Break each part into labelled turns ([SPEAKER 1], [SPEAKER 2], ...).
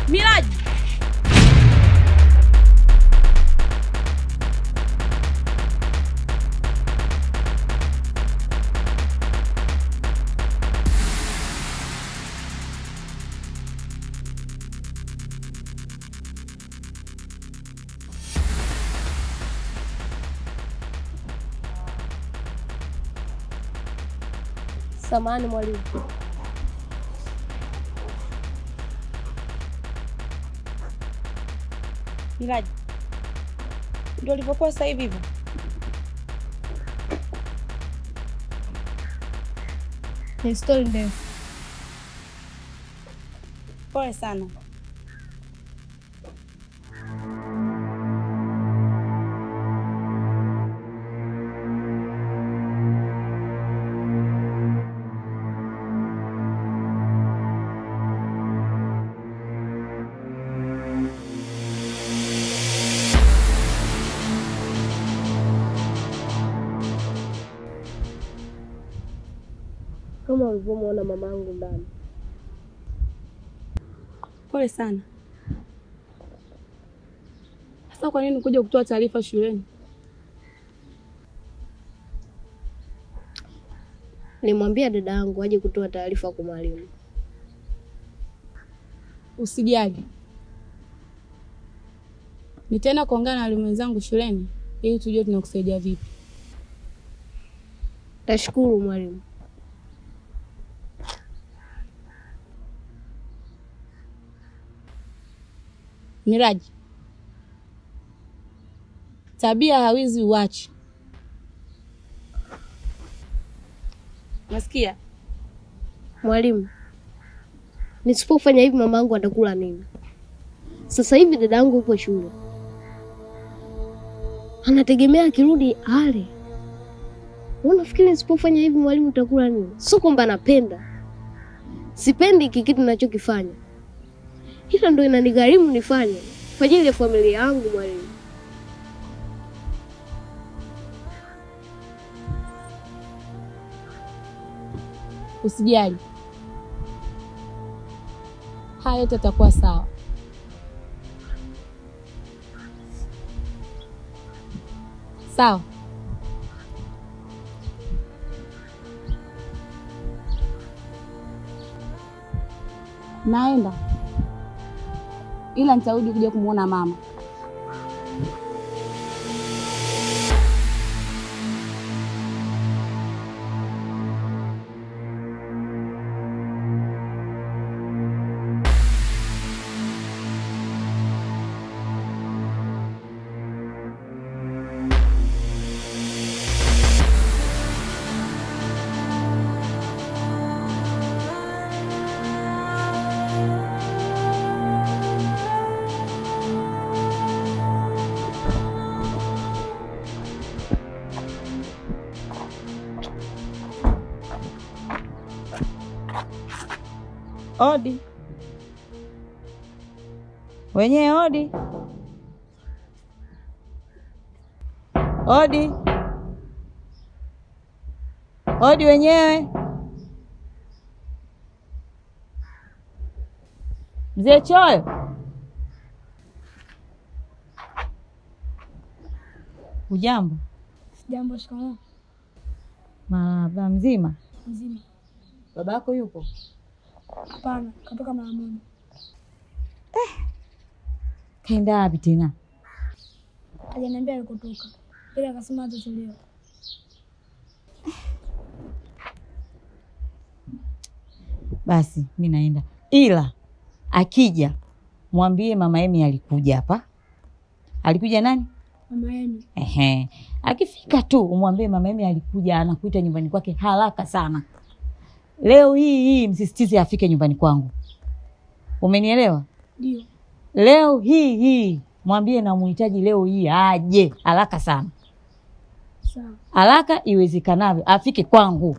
[SPEAKER 1] Miraji,
[SPEAKER 2] Samahani mwalimu.
[SPEAKER 1] Miraji, ndio ulivyokuwa sasa hivi hivyo?
[SPEAKER 2] Ni stori ndefu.
[SPEAKER 1] Pole sana.
[SPEAKER 2] Kama ulivyomwona mamangu ndani.
[SPEAKER 1] Pole sana. Sasa kwa nini kuja kutoa taarifa shuleni?
[SPEAKER 2] Nilimwambia dada yangu aje kutoa taarifa kwa mwalimu.
[SPEAKER 1] Usijali, nitaenda kuongea na walimu wenzangu shuleni ili tujue tunakusaidia vipi.
[SPEAKER 2] Tashukuru mwalimu.
[SPEAKER 1] Miraji, tabia hawizi uache. Nasikia
[SPEAKER 2] Mwalimu, nisipofanya hivi mamangu atakula nini? Sasa hivi dada yangu yupo shule, anategemea akirudi ale. Unafikiri nisipofanya hivi mwalimu utakula nini? Sio kwamba napenda, sipendi hiki kitu ninachokifanya, ila ndo inanigharimu nifanye kwa ajili ya familia yangu. Mwalimu,
[SPEAKER 1] usijali, haya yote yatakuwa sawa. Sawa. Naenda, ila nitarudi kuja kumwona mama.
[SPEAKER 3] Odi wenyewe, odi odi odi wenyewe. Mzee Choyo, ujambo?
[SPEAKER 4] Jambo. Shikamoo.
[SPEAKER 3] Marahaba. Mzima?
[SPEAKER 4] Mzima.
[SPEAKER 3] Babako yupo?
[SPEAKER 4] Hapana, katoka mara moja.
[SPEAKER 3] Kaenda wapi tena?
[SPEAKER 4] Hajaniambia alikotoka, ila akasema hatachelewa.
[SPEAKER 3] Basi mi naenda, ila akija mwambie mama Emi alikuja hapa. Alikuja nani?
[SPEAKER 4] Mama yenu
[SPEAKER 3] Ehe, akifika tu umwambie mama Emi alikuja, anakuita nyumbani kwake haraka sana. Leo hii hii msisitize afike nyumbani kwangu, umenielewa?
[SPEAKER 4] ndio.
[SPEAKER 3] Leo hii hii mwambie namuhitaji leo hii aje haraka sana,
[SPEAKER 4] Sawa.
[SPEAKER 3] haraka iwezekanavyo afike kwangu,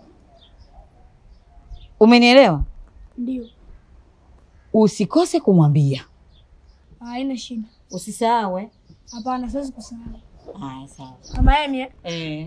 [SPEAKER 3] umenielewa?
[SPEAKER 4] Ndio.
[SPEAKER 3] Usikose kumwambia,
[SPEAKER 4] Haina shida.
[SPEAKER 3] usisahau eh?
[SPEAKER 4] Hapana, siwezi kusahau.
[SPEAKER 3] Haya, sawa.
[SPEAKER 4] Mama yenu eh?
[SPEAKER 3] Eh.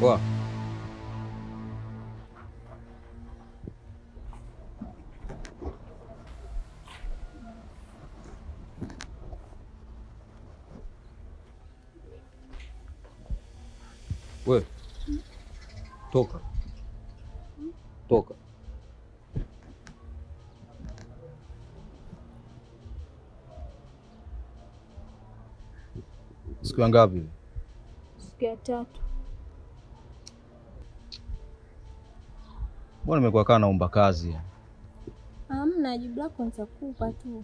[SPEAKER 5] Poa. We, toka toka. Siku ya ngapi?
[SPEAKER 4] Siku ya tatu.
[SPEAKER 5] Mbona nimekuwa kaa naomba kazi?
[SPEAKER 4] Hamna, jibu lako nitakupa tu.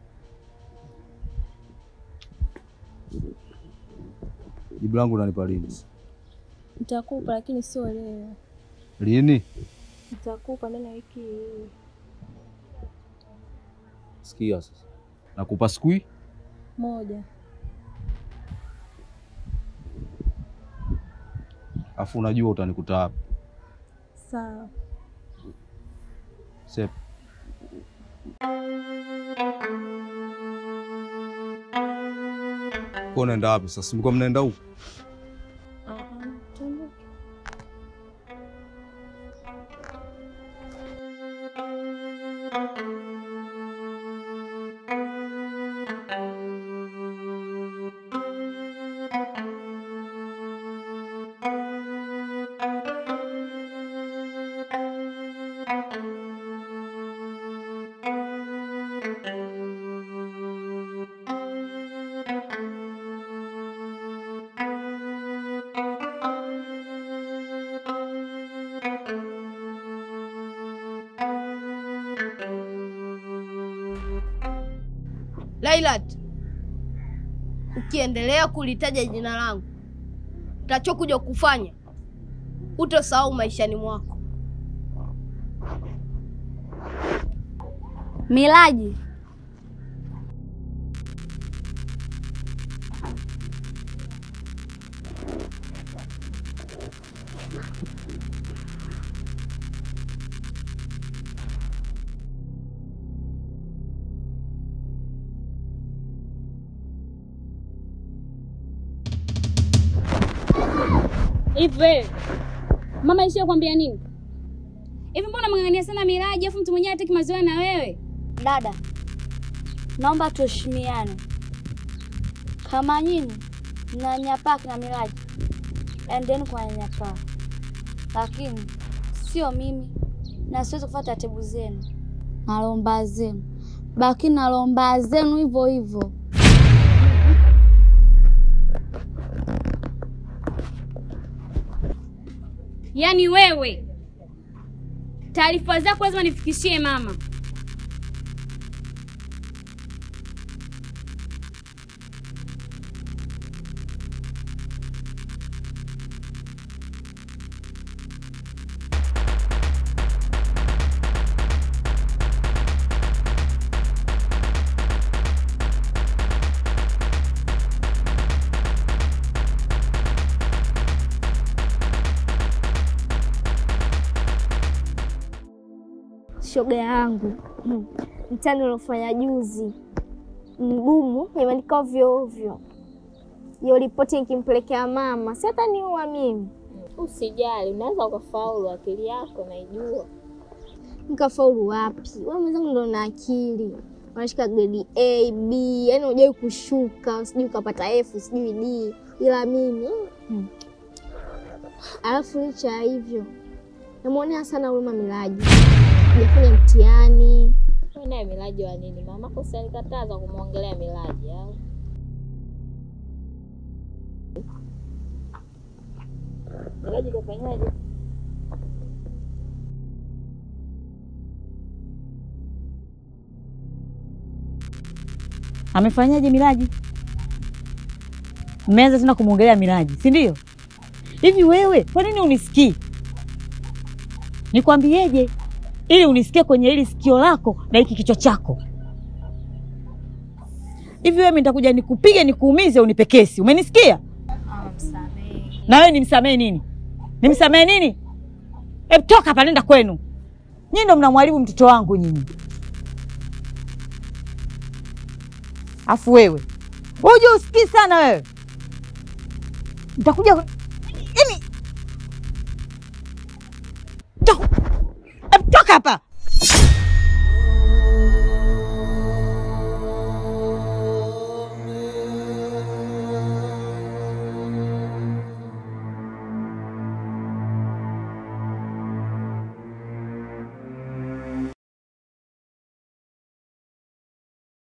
[SPEAKER 5] Jibu langu unanipa lini?
[SPEAKER 4] Nitakupa lakini sio leo.
[SPEAKER 5] Lini?
[SPEAKER 4] Nitakupa ndani ya wiki hii.
[SPEAKER 5] Sikia sasa, nakupa siku hii
[SPEAKER 4] Moja.
[SPEAKER 5] afu unajua utanikuta wapi?
[SPEAKER 4] Sawa.
[SPEAKER 5] Sep. Kwa unaenda wapi sasa? Mlikuwa mnaenda huko?
[SPEAKER 4] Tuondoke.
[SPEAKER 2] Lailat, ukiendelea kulitaja jina langu, utachokuja kufanya utosahau maishani mwako.
[SPEAKER 6] Miraji,
[SPEAKER 1] Hivi wewe mama ishia kwambia nini? Hivi mbona mng'ang'ania sana Miraji afu mtu mwenyewe hataki mazoea na wewe?
[SPEAKER 6] dada, naomba tuheshimiane. Kama nyinyi mnanyapaa kina Miraji, endeni kwa nyanyapaa, lakini sio mimi, na siwezi kufuata taratibu zenu na lomba zenu. Baki na lomba zenu hivyo hivyo.
[SPEAKER 1] Yaani wewe taarifa zako lazima nifikishie mama.
[SPEAKER 7] Shoga yangu, hmm, mtihani uliofanya juzi mgumu, nimeandika ovyo ovyo. Hiyo ripoti nikimpelekea mama, si hata niua mimi.
[SPEAKER 8] Usijali, unaweza ukafaulu, akili yako naijua.
[SPEAKER 7] Nikafaulu wapi? Wewe mwenzangu ndo na akili, unashika grade A, B, yani hujai kushuka, sijui ukapata F, sijui D, ila mimi hmm. Alafu licha ya hivyo namwonea sana huruma Miraji, hajafanya mtihani
[SPEAKER 8] Wewe naye Miraji wa nini? Mamako si alikataza kumwongelea Miraji au? Miraji kafanyaje?
[SPEAKER 3] Amefanyaje Miraji? Mmeanza tena kumwongelea Miraji, si ndio? Hivi wewe kwa nini unisikii? Nikwambieje ili unisikie kwenye hili sikio lako na hiki kichwa chako? Hivi wewe mimi nitakuja nikupige nikuumize unipe kesi. Umenisikia? Na wewe nimsamehe nini? Nimsamehe nini? Hebu toka hapa nenda kwenu. Nyinyi ndo mnamwharibu mtoto wangu nyinyi. Afu wewe uje usikii sana wewe, nitakuja yaani, Toka. Hebu toka hapa.